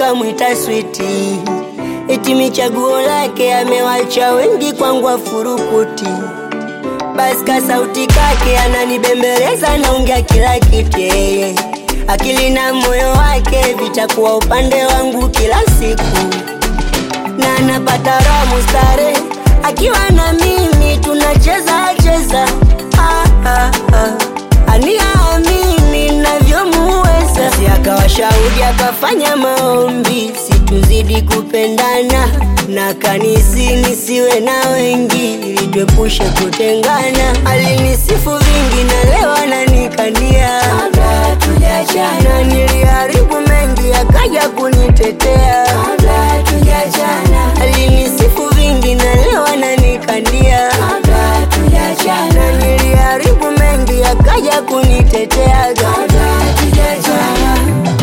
wakamwita switi, eti michaguo lake amewacha wengi kwangu afurukuti. Basi ka sauti kake ananibembeleza, naongea kila kitu yeye, akili na moyo wake vitakuwa upande wangu kila siku, na napata raha mustare akiwa na mimi tunacheza cheza, ah, ah, ah. aniamini navyomuweza, si akawa shahidi akafanya maombi situzidi kupendana na kanisi nisiwe na wengi ili tuepushe kutengana. Alinisifu vingi na leo ananikania kabla tujachana, niliharibu mengi akaja kunitetea kabla tujachana. Alinisifu vingi na leo ananikania kabla tujachana, niliharibu mengi akaja kunitetea kabla tujachana.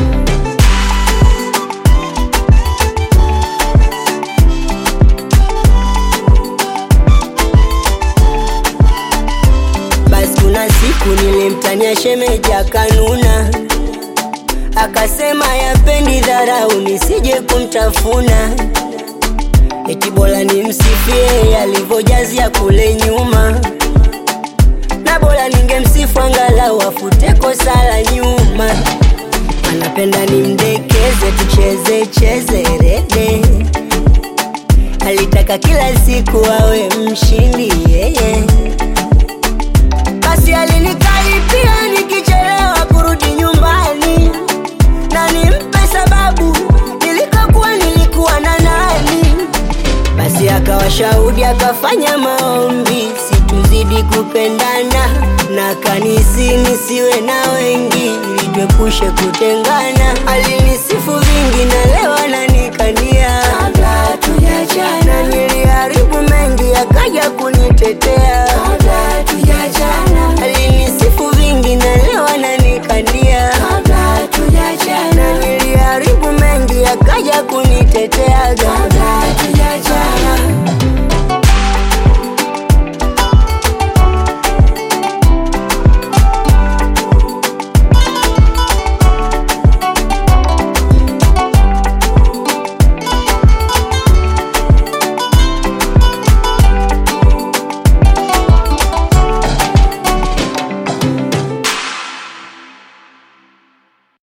Basi kuna siku nilimtania shemeji akanuna, akasema yapendi dharau nisije kumtafuna, eti bora nimsifie alivyojazia kule nyuma, na bora ningemsifu angalau afute kosa la nyuma. Anapenda nimdekeze, tucheze cheze rede, alitaka kila siku awe mshindi yeye basi alinikaripia nikichelewa kurudi nyumbani, na nimpe sababu nilikokuwa nilikuwa na nani. Basi akawa shahudi akafanya maombi situzidi kupendana, na kanisi nisiwe na wengi ili tuepushe kutengana. Alinisifu vingi na leo ananikania kabla tujachana, niliharibu mengi akaja kunitetea kabla tujachana. Alinisifu vingi na leo ananikania kabla tujachana, niliharibu mengi akaja kunitetea